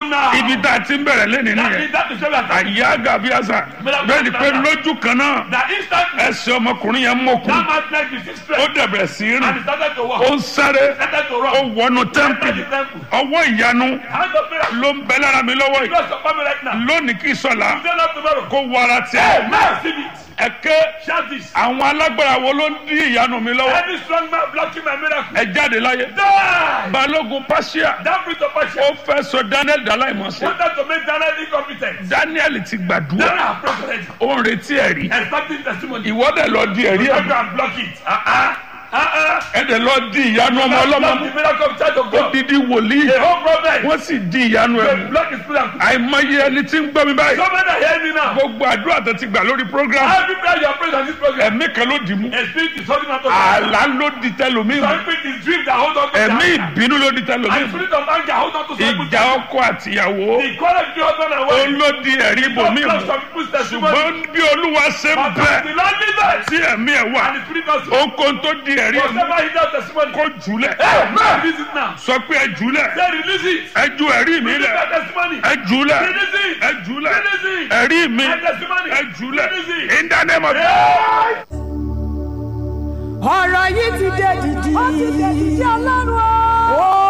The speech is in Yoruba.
on now. ibi tá a ti ń bẹ̀rẹ̀ lẹ́nìí That nìyẹn is that is where we are talking. àyà gàbíàsà bẹ́ẹ̀ ni pé lójú kan náà That instantly ẹsẹ̀ ọmọkùnrin yẹn mọ̀kùn that man's leg is ó straight dẹ̀bẹ̀rẹ̀ sí í and he rìn started to walk. ó ń sáré Started to ó run. wọnú Entered tẹ́ḿpìlì the temple. ọwọ́ ìyanu Hand of miracle. ló ń bẹ lára mi lọ́wọ́ yìí Bless your family right now. lónìí kì í sọ̀la Today not tomorrow. kó wọ ara tiẹ̀ Now receive it. ẹ̀kẹ́ Shout this. àwọn alágbára wo ló ń dí ìyanu mi lọ́wọ́ Any strong man blocking my miracle. ẹ jáde láyé Die. balógun pàṣẹ That brings of ó passion. fẹ́ sọ daniel dàláìmọ̀sẹ̀ Wanted to make Daniel incompetent. daniel ti gbàdúrà Daniel have prayed already. ó ń retí ẹ̀rí Expecting testimony. ìwọ́dẹ̀ lọ di ẹ̀rí You ẹ̀ go and block it. Uh-uh. Uh-uh. ẹ̀dẹ̀ lọ di ìyanu ọmọ ọlọ́mọ Block mú the miracle of child of God. dídí wòlíì The whole problem. wọ́n sì di ìyanu ẹ̀ They mú block his miracle. àìmọye ẹni tí ń gbọ́ mi báyìí So many are hearing me now. gbogbo àdúrà tó ti gbà lórí program Every prayer you are praying on this program. ẹ̀mí kan ló dì mú A spirit is holding on to àlá ló di tẹlòmíì mú Some spirit is dream that hold on to ẹ̀mí their- ìbínú ló di tẹlòmíì And mú spirit of anger hold on to some ìjà ọkọ àtìyàwó The quarrel between husband and ó wife. ló di ẹ̀rí ibòmíì Block mú some people's testimony. ṣùgbọ́n bí olúwa ṣe ń But bẹ the Lord leaders. tí ẹ̀mí ẹ̀ wà And the spirit also. ohunkóhun tó di ẹ̀rí ẹ̀ mú Whatever he does testimony. kó jùlẹ̀ Hey, release it now. sọ pé ẹ jùlẹ̀ Say release it. ẹ ju ẹ̀rí mi Release lẹ̀ that testimony. ẹ jùlẹ̀ Release it. ẹ jùlẹ̀ Release it. ẹ̀rí mi That testimony. ẹ jùlẹ̀ Release it. in the name of Hey. ọ̀rọ̀ yìí ti dé dìdì. ó ti dé dìdì ọlọ́run o. ó